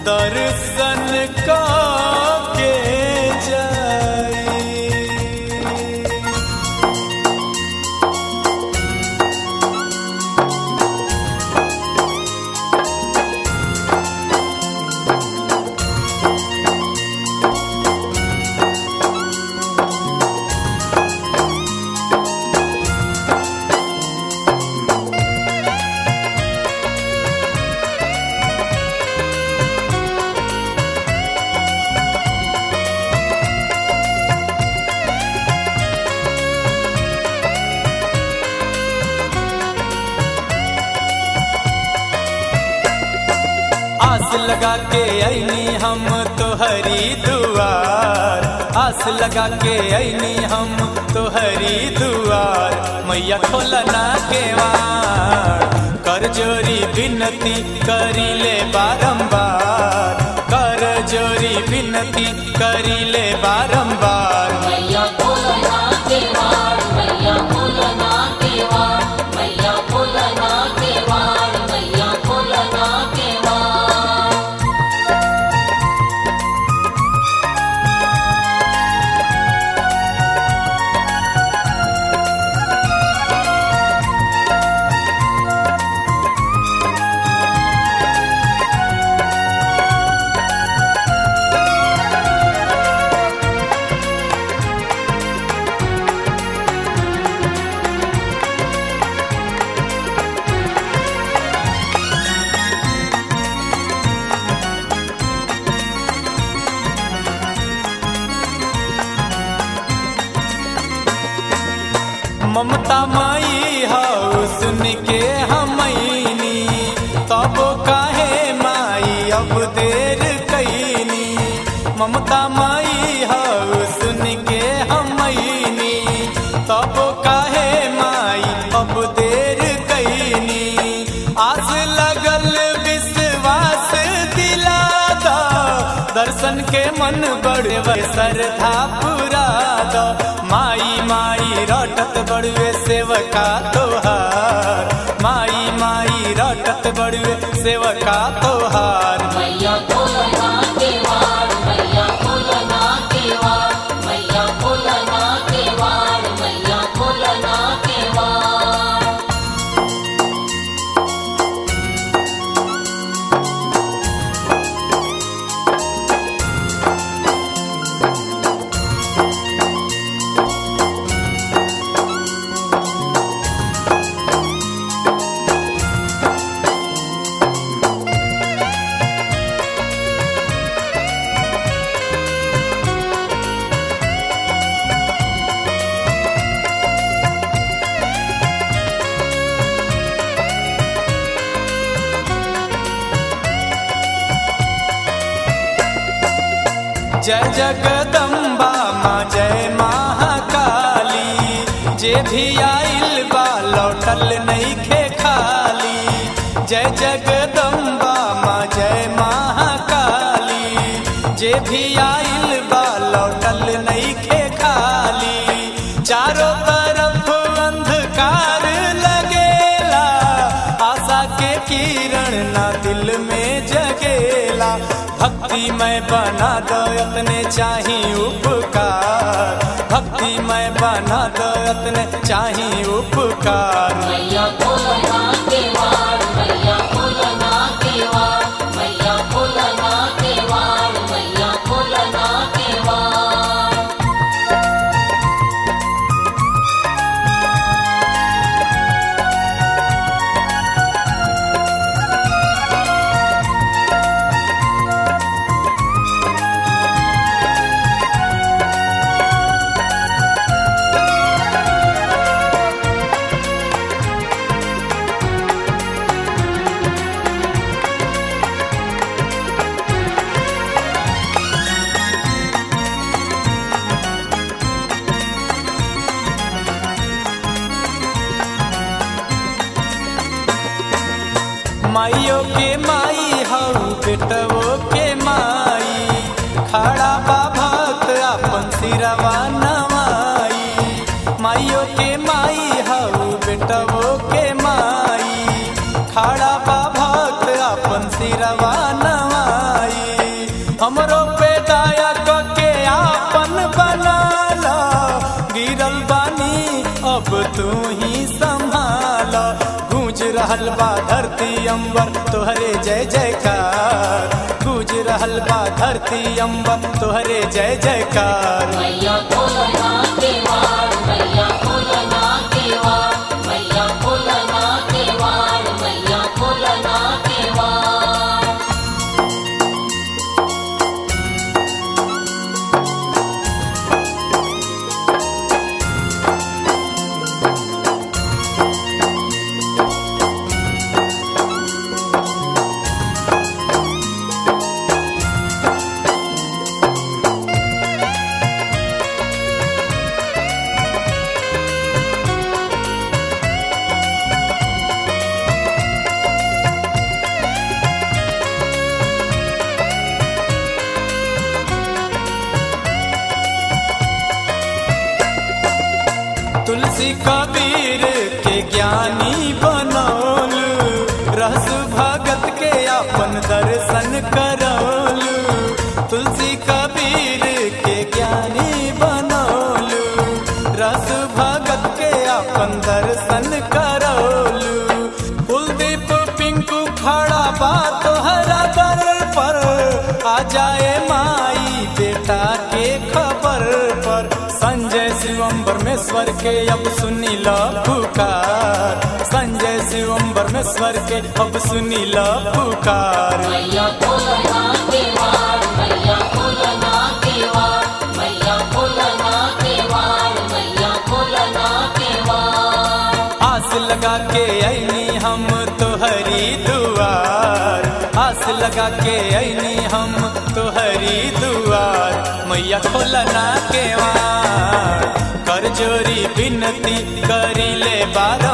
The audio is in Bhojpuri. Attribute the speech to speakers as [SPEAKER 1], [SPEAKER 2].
[SPEAKER 1] दर्शन का के जाई आस लगा के ऐनी हम तोहरी दुआर आस लगा के ऐनी हम तोहरी दुआर मैया खोलना के वार कर जोरी विनती करी ले बारंबार कर जोरी विनती करी ले बारंबार
[SPEAKER 2] मैया भोलना केवाड़ मैया भोलना केवाड़ मैया भोलना केवाड़ मैया भोलना केवाड़
[SPEAKER 1] ममता माई हाउ सुन के हमैनी तब काहे माई अब देर कैनी ममता माई हाउ सुन के हमैनी तब काहे माई अब देर कैनी आस लगल विश्वास दिला दा दर्शन के मन बड़वे श्रद्धा पुरा दा माई माई रटत बड़वे सेवका तोहार माई माई रटत बड़वे सेवका तोहार
[SPEAKER 2] मैया भोलना केवाड़ मैया भोलना केवाड़ मैया भोलना केवाड़ मैया भोलना केवाड़
[SPEAKER 1] जय जगदम्बा माँ जय महाकाली जे भी आइल बा लौटल नहीं खे खाली जय जगदम्बा माँ जय महाकाली जे भी आइल बा लौटल नहीं खे खाली चारों तरफ अंधकार लगेला आशा के किरण ना दिल में जगेला भक्ति मैं बना दो अपने चाही उपकार भक्ति मैं बना दो अपने चाही उपकार
[SPEAKER 2] मैया भोलना केवाड़ मैया भोलना केवाड़ मैया भोलना केवाड़ मैया भोलना केवाड़
[SPEAKER 1] माइयो के माई हऊ बेटवो के माई खड़ा बा भक्त अपन सिरवा नवाई माइयो के माई हऊ बेटवो के माई खड़ा बा भक्त अपन सिरवा नवाई रहल बा धरती अंबर तोहरे जय जयकार गूंज रहल बा धरती अंबर तोहरे जय जयकार
[SPEAKER 2] मैया भोलना के वार मैया भोलना के वार मैया भोलना के वार मैया भोलना के वार
[SPEAKER 1] तुलसी कबीर के ज्ञानी बनौल रस भगत के अपन दर्शन करौल तुलसी कबीर के ज्ञानी बनौल रस भगत के अपन दर्शन करौल कुलदीप पिंकू खड़ा बा तोहरा दर पर आ जाए माई बेटा के खबर पर संजय शिवम परमेश्वर के अब सुनी लो पुकार संजय शिवम परमेश्वर के अब सुनी लो पुकार
[SPEAKER 2] मैया भोलना के वार मैया भोलना के वार मैया भोलना के वार मैया भोलना के वार
[SPEAKER 1] आस लगा के ऐनी हम तोहरी दुआर आस लगा के ऐनी हम तोहरी दुआर मैया खोलना के वार कर जोरी विनती करी ले बार